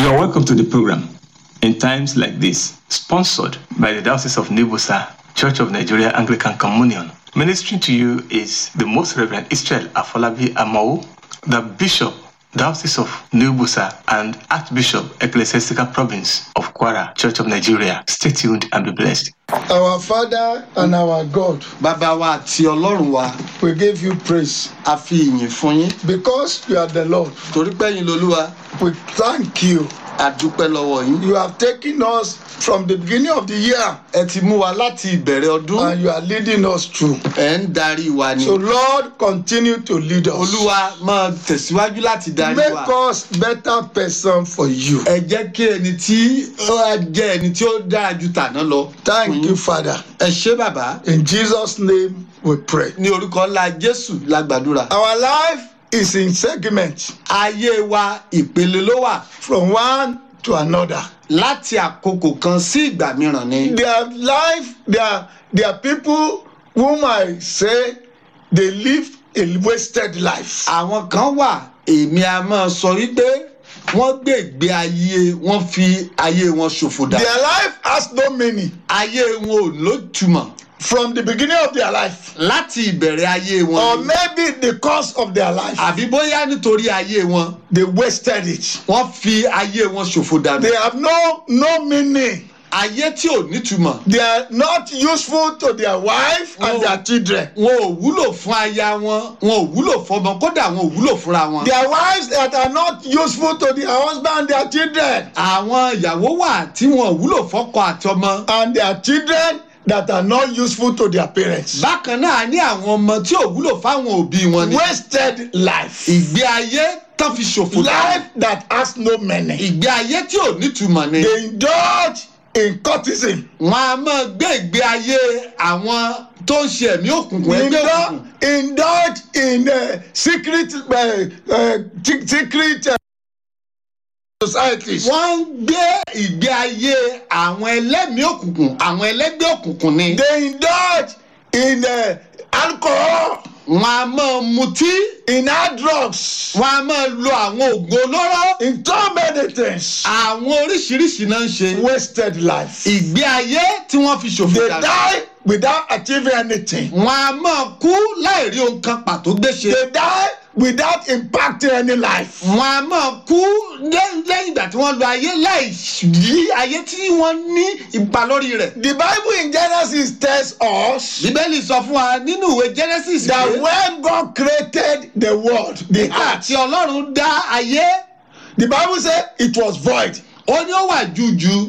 You are welcome to the program in times like this, sponsored by the Diocese of Nibusa, Church of Nigeria Anglican Communion. Ministering to you is the Most Reverend Israel Afolabi Amao, the Bishop, Diocese of Nibusa, and Archbishop, Ecclesiastical Province of Kwara, Church of Nigeria. Stay tuned and be blessed. Our Father and our God, bàbá wa àti ọlọ́run wa we give you praise a fi ìyìn fún yín because you are the Lord. torí pẹ́yìn lolúwa We thank you. a dúpẹ́ lọ́wọ́ yín. You have taken us from the beginning of the year ẹ ti mú wa láti ìbẹ̀rẹ̀ ọdún and you are leading us through. ẹ̀ ń darí wa ni. So, Lord, continue to lead us. olúwa máa tẹ̀síwájú láti darí Make wa. us better person for you. ẹ jẹ́ kí ẹni tí ó wá jẹ́ ẹni tí ó dára ju tàná lọ. Thank fún you, yín. Father. ẹ ṣé bàbá In Jesus' name we pray. ní orúkọ ńlá jésù la gbàdúrà. Our life is in segments ayé wa ìpele ló wà from one to another. láti àkókò kan sí ìgbà mìíràn ni. Their life, their, their people whom I say they live a wasted life. àwọn kan wà èmi a máa sọ wípé wọ́n gbé ìgbé ayé wọ́n fi ayé wọn ṣòfò dà. Their life has no meaning. ayé wọn ò lójúmọ̀ From the beginning of their life, láti ìbẹ̀rẹ̀ ayé or wọn ni. maybe the cause of their life, àbí bóyá nítorí ayé wọn they wasted it. wọ́n fi ayé wọn ṣòfò dànù. They have no no meaning. ayé tí ò nítumọ̀ They are not useful to their wife and No. their children. wọn ò wúlò fún aya wọn wọn ò wúlò fọmọ kódà wọn ò wúlò fúnra wọn. Their wives that are not useful to their husband and their children. àwọn ìyàwó wà tí wọn ò wúlò fọ́kọ àti ọmọ. And their children that are not useful to their parents. bákan náà ní àwọn ọmọ tí ò wúlò fáwọn òbí wọn ni. Wasted life. ìgbé ayé tán fi ṣòfò dànù. Life that has no meaning. ìgbé ayé tí ò nítumọ̀ ni. They indulge in courtism. wọn a máa gbé ìgbé ayé àwọn tó ń ṣe ẹ̀mí òkùnkùn ẹgbẹ́ òkùnkùn. Indulge, indulge in uh, secret uh, uh, se- secret uh, societies. wọ́n ń gbé ìgbé ayé àwọn ẹlẹ́mìí òkùnkùn àwọn ẹlẹ́gbẹ́ òkùnkùn ni. They indulge in uh, alcohol, wọn a máa mutí in hard drugs, wọn a máa lo àwọn oògùn olóró. in so many things. àwọn oríṣiríṣi náà ń ṣe. Wasted life. ìgbé ayé tí wọ́n fi ṣòfò They dànù. die without achieving anything. wọn a máa kú láì rí ohun kan pàtó gbé ṣe. They die without impacting any life. wọn a máa kú lẹ́- lẹ́yìn ìgbà tí wọ́n lo ayé láì yí ayé tí wọ́n ní ipa lórí rẹ̀. The Bible in Genesis tells us bíbélì sọ fún wa nínú ìwé genesis that pé when God created the world, the nígbà earth, tí ọlọ́run dá ayé the Bible said it was void, ó ní ó wà jújù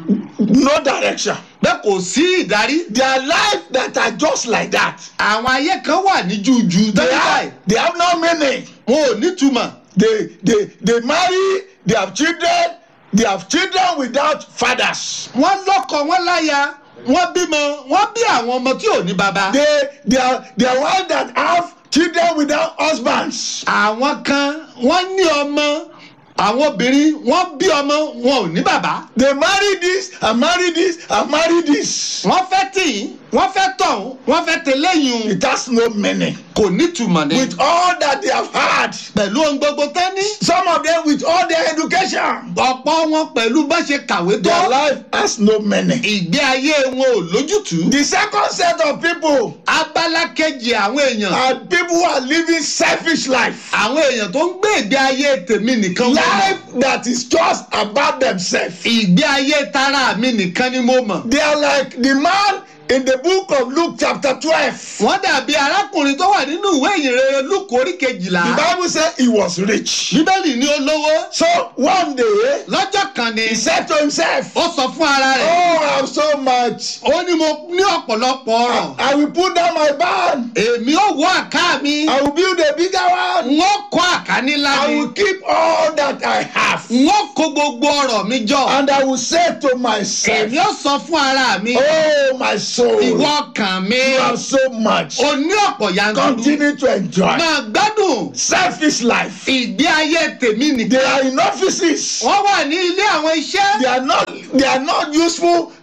no direction. bẹ́ẹ̀ kò sí ìdarí. There are lives that are just like that. àwọn ayé kan wà ní jújù They tẹ́lẹ̀ have, they have no meaning. wọn ò nítumọ̀. They, they, they marry, they have children, they have children without fathers. wọ́n lọ́kọ wọ́n láya wọ́n bímọ wọ́n bí àwọn ọmọ tí ò ní baba. They, they are, they are ones that have children without husbands. àwọn kan wọ́n ní ọmọ àwọn obìnrin wọ́n bí ọmọ wọn ò ní bàbá. They marry this and marry this and marry this. wọ́n fẹ́ tì í wọ́n fẹ́ tọ̀hún wọ́n fẹ́ tẹ̀léyìn It has no meaning. kò nítumọ̀ ni. With all that they have had, pẹ̀lú ohun gbogbo tán ní. some of them with all their education, ọ̀pọ̀ wọn pẹ̀lú bá ṣe kàwé their tó. life has no meaning. ìgbé ayé wọn ò lójútùú. The second set of people abala kejì àwọn èèyàn. are people who are living selfish life. àwọn èèyàn tó ń gbé ìgbé ayé tèmi nìkan mo mọ̀. Life that is just about themselves. ìgbé ayé tara mi nìkan ni mo mọ̀. They are like the man in the book of Luke chapter 12. wọ́n dàbí arákùnrin tó wà nínú ìwé ìyìnrere lúkù orí The kejìlá. Bible said he was rich. bíbélì ní olówó. So one day lọ́jọ́ kan ni he said to himself, ó sọ fún ara rẹ̀. Oh, I have so much. ó ní mo ní ọ̀pọ̀lọpọ̀ ọ̀rọ̀. I will put down my barn. èmi ò wọ àká mi. I will build a bigger one. n ó kọ́ àká nílá I mi. will keep all that I have. n ó kó gbogbo ọ̀rọ̀ mi jọ. And I will say to myself, èmi ó sọ fún ara mi. Oh, my soul, ìwọ you ọkàn mi. have so much. o ní ọ̀pọ̀ yanturu. Continue to enjoy. máa gbádùn. Selfish life. ìgbé ayé tèmi They nìkan. are in offices. wọ́n wà ní ilé àwọn iṣẹ́. They are not. They are not useful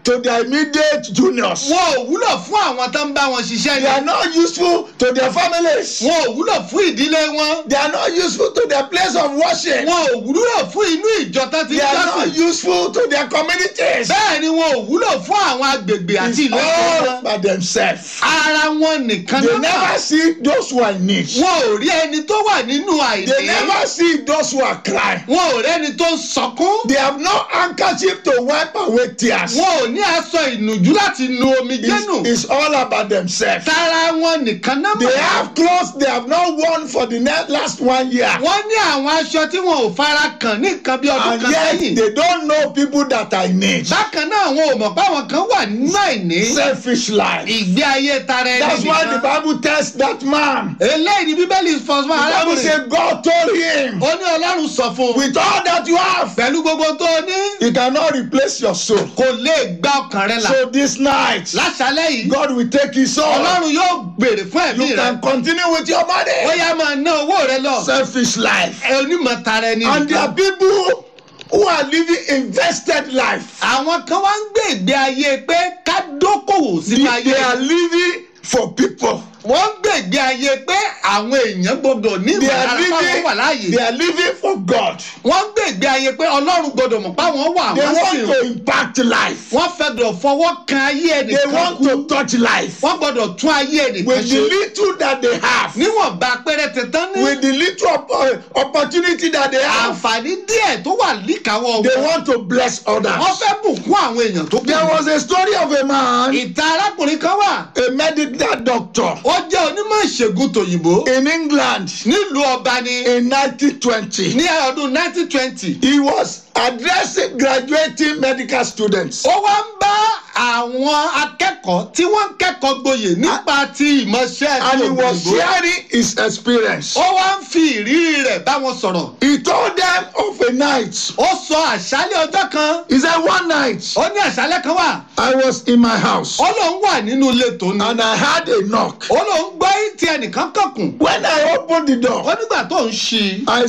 to their immediate juniors. wọn ò wúlò fún àwọn tó ń bá wọn ṣiṣẹ́ They are ni not useful to their families. wọn ò wúlò fún ìdílé wọn They are not useful to their place of worship. wọn ò wúlò fún inú ìjọ tó ti They are jọ́sìn not useful to their communities. bẹ́ẹ̀ ni wọn ò wúlò fún àwọn agbègbè àti It's ìlú ẹ̀kọ́ all wọn by themselves. ara wọn nìkan They náà never see those who are in need. wọn ò rí ẹni tó wà nínú They àìní never see those who are crying. wọn ò rẹ́ni tó ń sọkún They have no handkerchief to wipe away tears. wọn ò ní aṣọ ìnùjú láti nu omijé nù It's, it's all about themselves. tara wọn nìkan náà They mọ̀ have clothes they have not worn for the ne- last one year. wọ́n ní àwọn aṣọ tí wọn ò fara kàn ní nǹkan bí ọdún And kan yet sẹ́yìn they don't know people that are in need. bákan náà wọn ò mọ̀ pé àwọn kan wà nínú àìní Selfish life. ìgbé ayé tara ẹni That's why the nìkan Bible tells that man. eléyìí ni bíbélì sọ fún The Bible arákùnrin says God told him, ó ní ọlọ́run sọ fún un with all that you have, pẹ̀lú gbogbo tó o ní He cannot replace your soul. kò lè gba ọkàn rẹ là So this night, láṣálẹ́ yìí God will take his soul. ọlọ́run yóò béèrè fún ẹ̀mí You rẹ can continue with your ó money. yá máa ná owó rẹ lọ Selfish life. ẹ onímọ̀ tara ẹni And there are nìkan people who are living invested life. àwọn kan wá ń gbé ìgbé ayé pé ká dókòwò sínú ayé They are living for people. wọ́n ń gbé ìgbé ayé pé àwọn èèyàn gbọdọ̀ ní They ìmọ̀ are ara fáwọn living. wà láàyè They are living for God. wọ́n ń gbé ìgbé ayé pé ọlọ́run gbọdọ̀ mọ̀ páwọn wà They wọ́n sì want to impact life. wọ́n fẹ́dọ̀ fọwọ́ kan ayé They ẹnìkan want kú to touch life. wọ́n gbọdọ̀ tún ayé ẹnìkan With the ṣe little that they have, níwọ̀nba péréte tán ní with the little op- opportunity that they have, àǹfààní díẹ̀ tó wà níkàáwọ́ they wọn want to bless wọ́n others. fẹ́ bùkún àwọn èèyàn tó kù There was a story of a man, ìta arákùnrin kan wà a medical doctor ó jẹ́ onímọ̀ ìṣègùn tòyìnbó in England nílùú ọba ni in 1920. ní ọdún 1920 He was addressing graduating medical students. ó wá ń bá àwọn akẹ́kọ̀ọ́ tí wọ́n ń kẹ́kọ̀ọ́ gboyè nípa ti ìmọ̀ṣẹ́ And ti he was òyìnbó sharing his experience. ó wá ń fi ìrírí rẹ̀ bá wọn sọ̀rọ̀ He told them of a night. ó sọ àṣálẹ̀ ọjọ́ kan He said, One night ó ní àṣálẹ̀ kan wà I was in my house ó lóun wà nínú ilé tòun and I had a knock. ó lóun gbọ́ tí ẹnìkan kànkùn When I opened the ó door, nígbà tó ń ṣí i I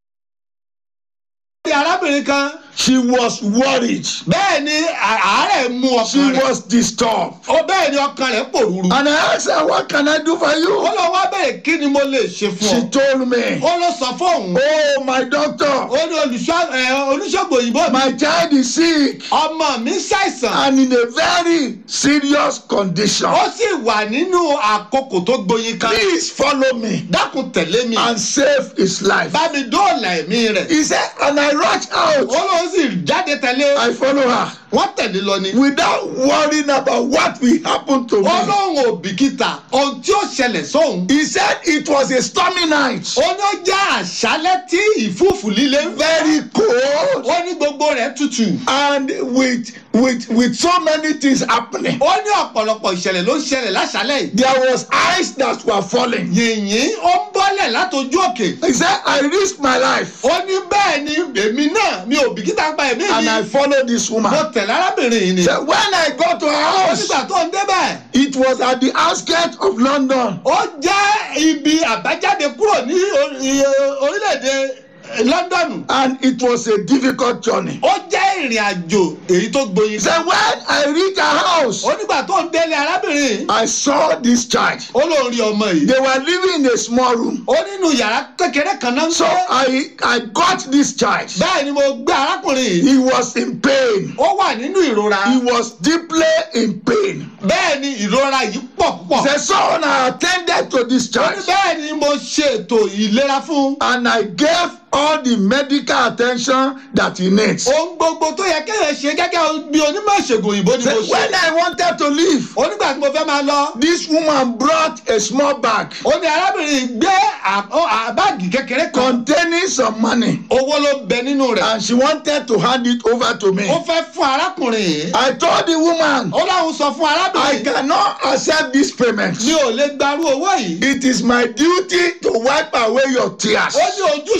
ó rí arábìnrin kan she was worried. bẹ́ẹ̀ ni à- àárẹ̀ mú She ọkàn rẹ̀ was disturbed. ó bẹ́ẹ̀ ni ọkàn rẹ̀ pòrúurú And I asked her, What can I do for ó you? lọ wá bẹ̀rẹ̀ kí ni mo lè ṣe fún She ọ told me, ó lọ sọ fóun Oh, my doctor, ó ní olùṣọ́ ẹ, oníṣègùn òyìnbó mi my child is sick ọmọ mi ṣàìsàn and in a very serious condition. ó sì wà nínú àkókò tó gboyin kan Please follow me dákun tẹ̀lé mi and save his life. bá mi dóòlà ẹ̀mí rẹ̀ He said, and I rushed ó out. lóun sì jáde tẹ̀lé I follow her wọ́n tẹ̀lé lọ ni without worrying about what will happen to ó me. lóun ò bìkítà ohun tí ó ṣẹlẹ̀ sóun He said it was a stormy night, ó ní ó jẹ́ àṣálẹ́ tí ìfúùfù líle ń fẹ́ very cold, ó ní gbogbo rẹ̀ tutù and with with with so many things happening. ó ní ọ̀pọ̀lọpọ̀ ìṣẹ̀lẹ̀ ló ń ṣẹlẹ̀ láṣálẹ̀ yìí There was ice that were falling. yìnyín ó ń bọ́lẹ̀ látojú òkè He said, I risked my life ó ní bẹ́ẹ̀ ni èmi náà mi ò bìkítà pa ẹ̀mí and I mi followed this mo woman. tẹ̀lé arábìnrin yìí ni So when I got to her ó house, nígbà tó ń débẹ̀ it was at the outskirts of London. ó jẹ́ ibi àbájáde kúrò ní o- i- orílẹ̀-èdè London And it was a difficult journey. ó jẹ́ ìrìn àjò èyí tó gboyin He said, when I reached her house, ó nígbà tó ń délé arábìnrin yìí I saw this child. ó lóun rí ọmọ yìí They were living in a small room. ó nínú yàrá kékeré kan náà ń So gbé I, I got this child. bẹ́ẹ̀ ni mo gbé arákùnrin yìí He was in pain. ó wà nínú ìrora He was deeply in pain. bẹ́ẹ̀ ni ìrora yìí pọ̀ púpọ̀ He said, so I attended to this ó ní child bẹ́ẹ̀ ni mo ṣe ètò ìlera fún un and I gave all the medical attention that he needs. ohun gbogbo tó yẹ kéèyàn ṣe gẹ́gẹ́ bí onímọ̀ ìṣègùn òyìnbó ni mo Say, ṣe when I wanted to leave, onígbà tí mo fẹ́ máa lọ this woman brought a small bag ó ní arábìnrin gbé à- ó- à- báàgì kékeré kan containing some money owó ló bẹ nínú rẹ̀ and she wanted to hand it over to me. ó fẹ́ fún arákùnrin yìí I told the woman, ó láwọn sọ fún I arábìnrin cannot accept this payment. mi ò lè gbarú owó yìí It is my duty to wipe away your tears. ó ní ojúṣe mi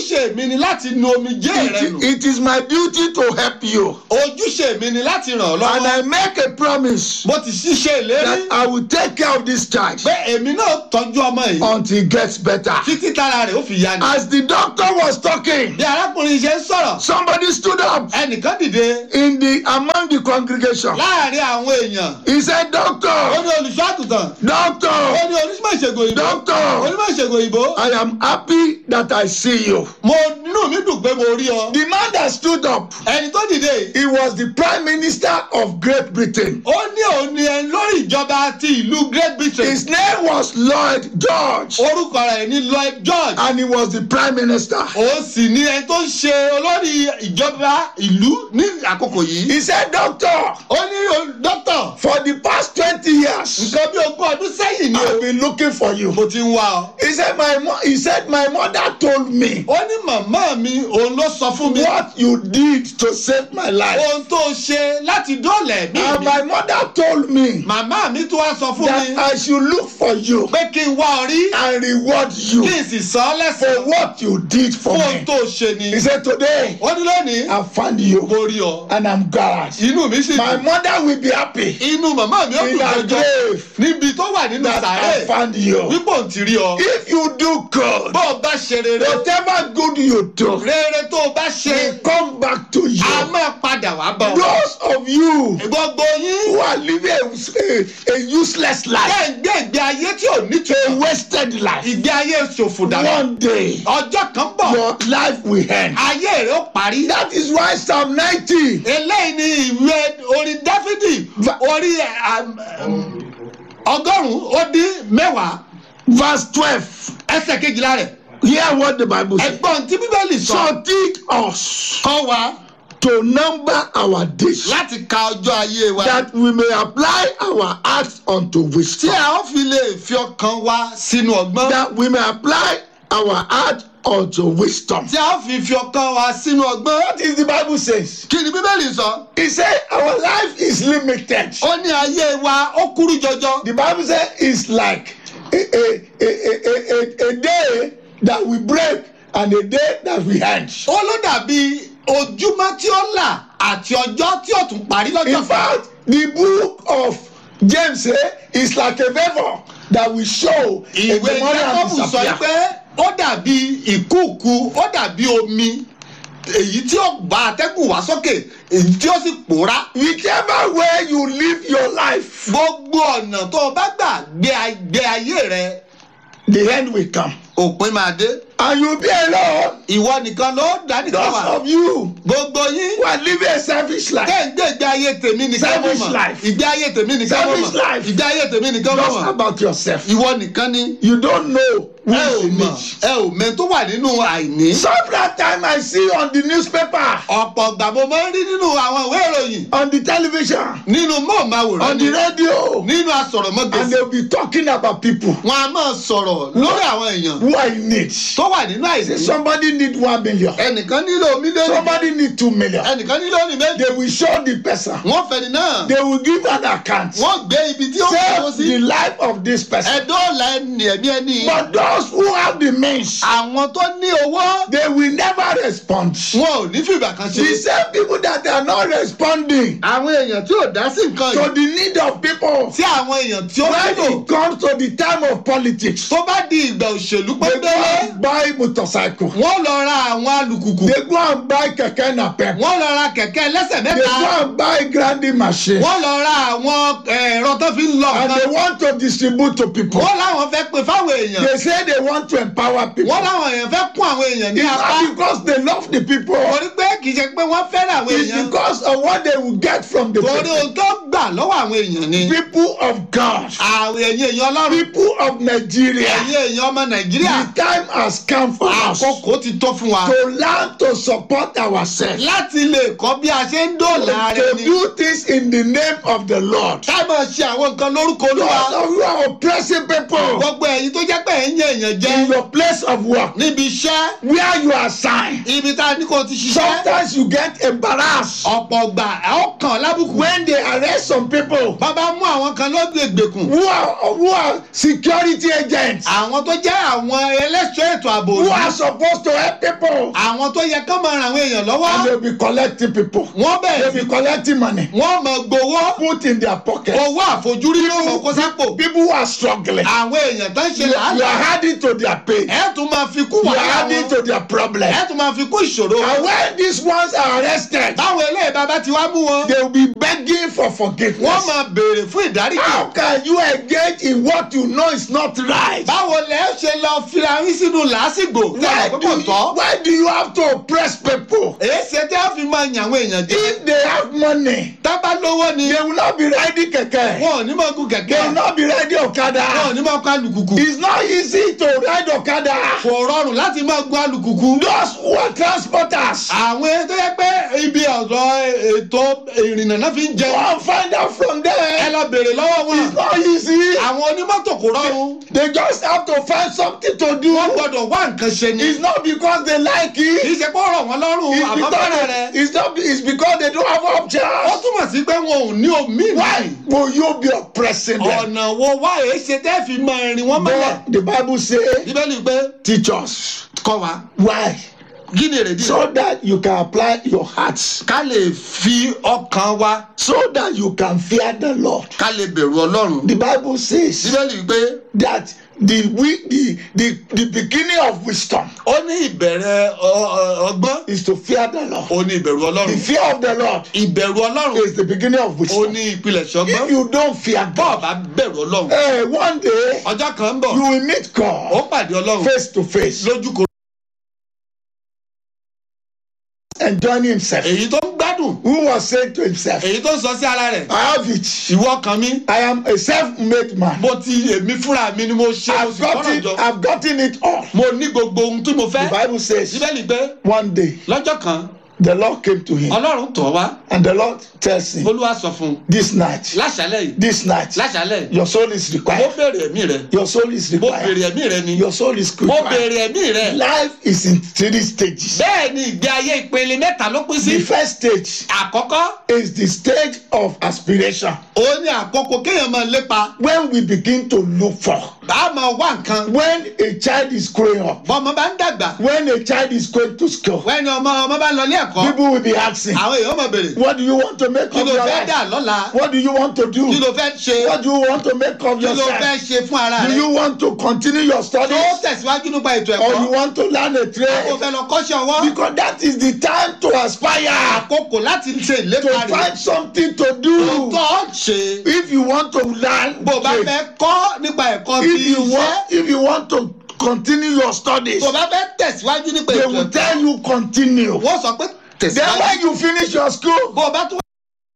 mi ni láti nu omijé rẹ nù It, it is my duty to help you. ojúṣe mi ni láti ràn ọ́ And I lọ́wọ́ make a promise mo ti ṣiṣẹ́ ìlérí that I will take care of this child pé èmi náà tọ́jú ọmọ yìí until he gets better. títí tára rẹ̀ ó fi ya ni. As the doctor was talking, bí arákùnrin ṣe ń sọ̀rọ̀ somebody stood up ẹnìkan dìde in the among the congregation. láàrin àwọn èèyàn He said, ó Doctor, ní olùṣọ́ àgùntàn ó doctor, ní onímọ̀ ìṣègùn òyìnbó doctor, onímọ̀ ìṣègùn òyìnbó I am happy that I see you. mo nínú mi dùn pé mo rí ọ. The man that stood up, ẹni tó dìde yìí he was the prime minister of Great Britain. ó ní òun ni ẹni lórí ìjọba ti ìlú Great Britain His name was Lloyd George, orúkọ rẹ̀ ní Lloyd George and he was the prime minister. ó sì ní ẹni tó ń ṣe olórí ìjọba ìlú ní àkókò yìí. He said, Doctor, ó ní o- dókítà for the past 20 years, nǹkan bí ogún ọdún sẹ́yìn ni I've o been looking for you. mo ti ń wá ọ. He said, my, mo- he said, my mother told me ó ní màmá mi òun ló sọ fún mi what you did to save my life. ohun tó ṣe láti dóòlà ẹ̀mí And mi. my mother told me màmá mi tún wá sọ fún mi that I should look for you pé kí n wá ọ rí and reward kí you n sì san ọ́ for lẹ́sìn what you did for fún ohun me. tó ṣe ni. He said, Today, ó ní lónìí I found you mo rí ọ and I'm glad. inú mi sì My dùn mother will be happy inú màmá mi ó in dùn her jọjọ grave níbi tó wà nínú that I sàárè found you. wípé òun ti rí ọ. If you do good, bó o bá ṣe rere whatever good you do, rere tó o bá ṣe will come back to a you. máa padà wá bọ̀. Those of you gbogbo yín who are living a, a, a useless life, kẹ́ ń gbé ìgbé ayé tí ò a nítumọ̀ wasted life, ìgbé ayé ṣòfò dànù. one day ọjọ́ kan bọ̀ your life will end. ayé rẹ̀ ó parí. That is why Psalm 90, eléyìí ni ìwé orin dáfídì Va- orí um, um, ọgọ́rùn-ún ó dín mẹ́wàá verse 12, ẹsẹ̀ kejìlá rẹ̀ hear what the Bible says. ẹgbọ́n tí bíbélì sọ So teach us kọ́ wa to number our days, láti ka ọjọ́ ayé wa that we may apply our acts unto tí wisdom. a ó fi lè fi ọkàn wa sínú ọgbọ́n That we may apply our heart unto wisdom. tí a ó fi fi ọkàn wa sínú ọgbọ́n. What is the Bible says? kí ni bíbélì sọ He said our life is limited. ó ní ayé wa ó kúrú jọjọ The Bible says it's like a, a, a, a, a, a day that we break and a day that we end. ó ló dàbí ojúmọ́ tí ó là àti ọjọ́ tí ó tún parí lọ́jọ́ In fact, the book of James eh, is like a favor that we show in ìwé the morning and jacob sọ disappear. pé ó dàbí ìkúùkù ó dàbí omi èyí tí ó gba atẹ́gùn wá sókè èyí tí ó sì pòórá Whichever way you live your life, gbogbo ọ̀nà tó o bá gbà gbé a- gbé ayé rẹ the end will come. òpin máa dé And you'll be alone. ìwọ nìkan ló dá nìkan Those wà of you gbogbo yín who are living a selfish life, kẹ́ ń gbé ìgbé ayé tèmi nìkan mọ̀ Selfish mọ̀ life. ìgbé ayé tèmi nìkan mọ̀ Selfish mọ̀ life. ìgbé ayé tèmi nìkan mọ̀ just mọ̀ about yourself. ìwọ nìkan ni You don't know who ẹ ò is in mọ̀ need. ẹ ò mẹ́ tó wà nínú àìní. Some that time I see on the newspaper, ọ̀pọ̀ ìgbà mo máa ń rí nínú àwọn ìwé ìròyìn on the television, nínú mọ́ọ̀máwòrán on ni the radio, nínú and asọ̀rọ̀mọ́gbèsì they'll be talking about people wọn a máa sọ̀rọ̀ lórí àwọn èèyàn who are in need. tó wà nínú àìsí. Somebody need one million. ẹnìkan nílò mílíọ̀nù Somebody need two million. ẹnìkan nílò ní méjì. They will show the person. wọ́n fẹ́ni náà They will give an account. wọ́n gbé ibi tí ó kọ́ Save sí. the life of this person. ẹ̀dọ́ọ̀la ẹni ẹ̀mí ẹni. But those who have the means, àwọn tó ní owó they will never respond. wọn ò ní fìgbà kan The ṣe. same people that are not responding àwọn èèyàn tí ò dá sí nǹkan to yìí. the need of people tí àwọn èèyàn tí ó when nílò it comes to the time of politics. tó bá di ìgbà òṣèlú They go pẹ́ńpẹ́lẹ́ and buy motorcycle. wọ́n lọ ra àwọn alùkùkù They go and buy kẹ̀kẹ́ napep. wọ́n lọ ra kẹ̀kẹ́ ẹlẹ́sẹ̀ They mẹ́ta go and buy grinding machine. wọ́n lọ ra àwọn ẹ̀rọ tó fi ń lọ And they nǹkan want to distribute to people. wọ́n láwọn fẹ́ pè fáwọn èèyàn They say they want to empower people. wọ́n láwọn èèyàn fẹ́ kún àwọn èèyàn ní It's apá not because they love the people. torí pé kì í ṣe pé wọ́n fẹ́ràn àwọn It's èèyàn because of what they will get from the torí people. ohun tó gbà lọ́wọ́ àwọn èèyàn ni People of God. àwọn ẹ̀yin èèyàn ọlọ́run People of Nigeria. ẹ̀yin èèyàn ọmọ nàìjíríà The time has come for us to àkókò ti tó fún wa learn to support ourselves. láti lè kọ́ bí a ṣe ń dóòlà ara To ẹni do things in the name of the Lord. ká máa ṣe àwọn nǹkan lórúkọ olúwa Those of you are oppressing people gbogbo ẹ̀yin tó jẹ́ pé ẹ̀ ń yẹ èèyàn jẹ in your place of work níbi iṣẹ́ where you are assigned. ibi tá a ní kó o ti ṣiṣẹ́ Sometimes you get embarrassed ọ̀pọ̀ ọgbà ẹ̀ ó kàn lábùkù when they arrest arrest some people bàbá mú àwọn kan lọ́dún ìgbèkùn who are who are security agents àwọn tó jẹ́ àwọn ẹlẹ́ṣọ́ ètò ààbò who òlu are supposed to help people àwọn tó yẹ kán máa ràn àwọn èèyàn lọ́wọ́ and they be collecting people wọ́n they bẹ̀rẹ̀ be sí collecting money wọ́n máa gbowó put in their pocket owó àfojúrí ló mọ̀ kó sápò people who are struggling àwọn èèyàn tó ń ṣe you, you are làálàá adding to their pain ẹ tún máa fi kú you are wàhálà adding wọn to their problem ẹ tún máa fi kú ìṣòro and when these ones are arrested báwo eléyìí bàbá ti wá mú wọn they will be begging for wọ́n forgiveness máa béèrè fún ìdáríjì how can you engage in what you know is not right báwo lẹ ṣe lọ fira yín sínú làásìgbò why lọ́nà do púpọ̀ you tọ́ why do you have to oppress people èsì tí a fi máa yàn àwọn èèyàn jẹ if they have money tábà lówó ni they will not be riding kẹ̀kẹ́ wọn ò ní máa gun they will kẹ̀kẹ́ not be riding wọn ò okada ní máa kọ alùkùkù it's not easy to ride okada kò rọrùn láti máa gun alùkùkù those who are transporters àwọn tó yẹ pé ibi ọ̀dọ̀ ètò ìrìnnà náà fi ń jẹun go and find out from ẹ them lọ béèrè lọ́wọ́ wọn it's not easy àwọn onímọ́tò kò rọrùn they just have to find something to do wọ́n gbọ́dọ̀ wá nǹkan ṣe ni it's not because they like kì it í ṣe pé ó rọ̀ wọ́n lọ́rùn it's àmọ́ because bẹ́rẹ̀ rẹ they, it's not it's because they don't have ó options túmọ̀ sí pé wọn ò ní omi why will you be oppressing them ọ̀nà wo wá èé ṣe tẹ́ fi máa rìn wọ́n mọ́lẹ̀ but the bible say bíbélì pé teach us kọ́ wa why kí ni èrèdí so that you can apply your hearts ká lè fi ọkàn wa so that you can fear the lord ká lè bẹ̀rù ọlọ́run the bible says bíbélì pé that the wi the the the beginning of wisdom ó ní ìbẹ̀rẹ̀ ọ- ọ- ọgbọ́n is to fear the lord ó ní ìbẹ̀rù the ọlọ́run fear of the lord ìbẹ̀rù ọlọ́run is the beginning of ó wisdom ní ìpilẹ̀ṣẹ̀ if ọgbọ́n you don't fear bọ́ọ̀ god bá bẹ̀rù ọlọ́run eh one day ọjọ́ kan ń bọ̀ you will meet ó god pàdé ọlọ́run face to face lójú kò enjoying himself èyí tó ń gbádùn who was saying to himself èyí tó ń sọ sí ara rẹ̀ i have it ìwọ kan mi i am a self-made man mo ti èmi fúnra mi ni mo ṣe mo i've sì kọ́nà gotten jọ i've gotten it all mo ní gbogbo ohun tí mo the fẹ́ bible says bíbélì pé one day lọ́jọ́ kan the lord came to him ọlọ́run tọ̀ wá and the lord tells him olúwa sọ fún un this night láṣálẹ̀ yìí this night láṣálẹ̀ your soul is mo required béèrè ẹ̀mí rẹ your soul is mo required béèrè ẹ̀mí rẹ ni your soul is mo required béèrè ẹ̀mí rẹ life is in three stages bẹ́ẹ̀ ni ìgbé ayé ìpele mẹ́ta ló pín sí the first stage àkọ́kọ́ is the stage of aspiration ó ní àkókò kéèyàn máa lépa when we begin to look for bá a máa wá nǹkan when a child is growing up bọ́mọ bá ń dàgbà when a child is going to school wẹ́ni ọmọ ọmọ bá ń lọ ilé ẹ̀kọ́ people will be asking àwọn èèyàn máa béèrè what do you want to make kí of ló your fẹ́ dà life lọ́la what do you want to do kí ló fẹ́ ṣe what do you want to make of kí ló fẹ́ yourself ṣe fún ara do rẹ you want to continue your tó studies tẹ̀síwájú nípa ètò or you ẹ̀kọ́ want to learn a kó trade fẹ́ lọ kọ́ṣẹ́ ọwọ́ because that is the time to aspire àkókò láti ṣe to ìlépa rẹ find something to tó do tọ́ ṣe if you want to learn bó o bá trade fẹ́ kọ́ nípa ẹ̀kọ́ ti if you iṣẹ́ want if you want to continue your studies bó o bá fẹ́ tẹ̀síwájú nípa they ètò will ẹ̀kọ́ tell you continue wọ́n sọ pé then tẹ̀síwájú when you finish your school bó o bá tún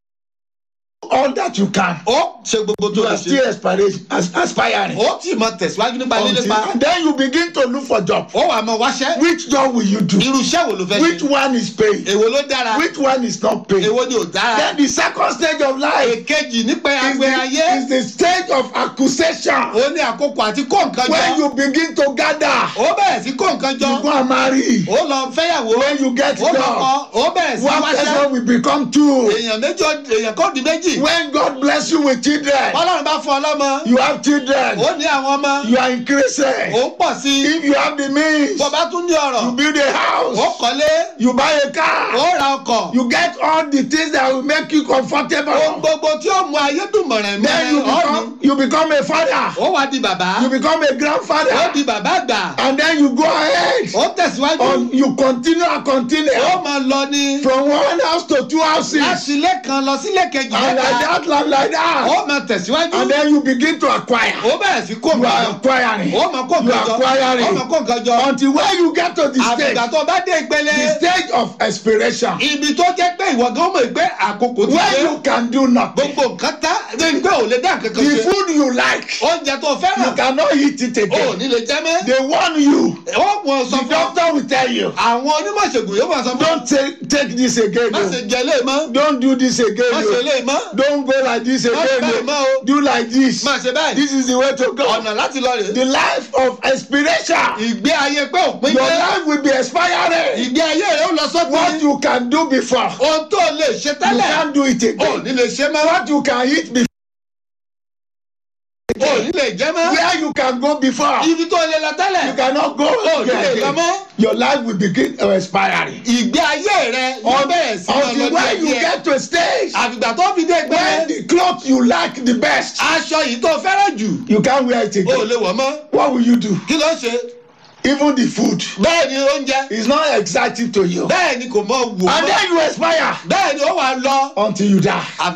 all that you can ó ṣe gbogbo tó you lè are ṣe still aspiration as aspiring ó tì mọ tẹ̀síwájú nípa until lílépa and then you begin to look for job ó wà mọ wáṣẹ́ which job will you do irú iṣẹ́ wo ló fẹ́ which ṣe one is paying èwo ló dára which one is not paying èwo ni ò dára then the second stage of life èkejì nípa is agbe ayé the, is the stage of accusation ó ní àkókò àti kó nǹkan when jọ you begin to gather ó bẹ̀rẹ̀ sí kó nǹkan jọ you go and marry ó lọ fẹ́yàwó when you get ó lọ job kọ ó bẹ̀rẹ̀ sí one wáṣẹ́ person will become two èèyàn méjì ó- èèyàn kó di méjì when God bless you with children bọ́lọ́run bá fún ọ lọ́mọ you have children ó ní àwọn ọmọ you are increasing ó ń pọ̀ sí i if you have the means bó bá tún ní ọ̀rọ̀ you build a ó house kọ́lé you buy a car ó ra ọkọ̀ you get all the things that will make you ohun comfortable gbogbo tí ó mú ayé dùn mọ̀rẹ̀ then you mọ́rẹ̀ ó ní become you become a father ó wá di bàbá you become a ó grandfather di bàbá àgbà and then you go ahead ó tẹ̀síwájú or you continue and continue ó máa lọ ní from one house to two houses láti ilé kan lọ sílé kejì and like mẹ́ta that like, like that ó máa tẹ̀síwájú and then you begin to acquire ó bẹ̀rẹ̀ sí kó you nǹkan are jọ acquiring ó máa kó you nǹkan are jọ ó máa acquiring kó nǹkan jọ until when you get to the stage àbùgbà tó bá dé ìpele the stage of expiration ibi tó jẹ́ pé ìwọ gan mọ̀ pé àkókò ti when dé you can do nothing gbogbo nǹkan tá ní pé ò lè dá nǹkan kan the ṣe food you like oúnjẹ tó you fẹ́ràn cannot eat it ò again ní lè jẹ́ mẹ́ they warn you ó mọ̀ sọ the fún ọ doctor will tell you àwọn onímọ̀ ìṣègùn yóò máa sọ fún ọ don't take take this again má o ṣe jẹ lé mọ́ don't do this again má ṣe o lé mọ́ don't go like this Má ṣe again báyìí mọ́ o o. do like this máa ṣe báyìí this is the way to go ọ̀nà láti lọ rèé the life of expiration ìgbé ayé pé òpin your dé life will be expiring ìgbé ayé rẹ ó lọ what sópin you can do before ohun tó lè ṣe you tẹ́lẹ̀ can't do it ò again ní lè ṣe mọ́ what you can eat before ò ní lè jẹ́ mọ́ where you can go before ibi tó lè lọ tẹ́lẹ̀ you cannot go ò ní lè lọ again mọ́ your life will begin to expiring ìgbé ayé rẹ yóò bẹ̀rẹ̀ sí máa lọ until when you díẹ̀ díẹ̀ get to a stage àfìgbà tó fi dé when gbẹ́ the cloth you like the best aṣọ yìí tó fẹ́ràn jù you can't wear it ò again lè wọ̀ mọ́ what will you do kí ló ṣe even the food bẹ́ẹ̀ ni oúnjẹ is not exciting to you bẹ́ẹ̀ ni kò mọ wò and mọ́ then you expire bẹ́ẹ̀ ni ó wà lọ until you die àfi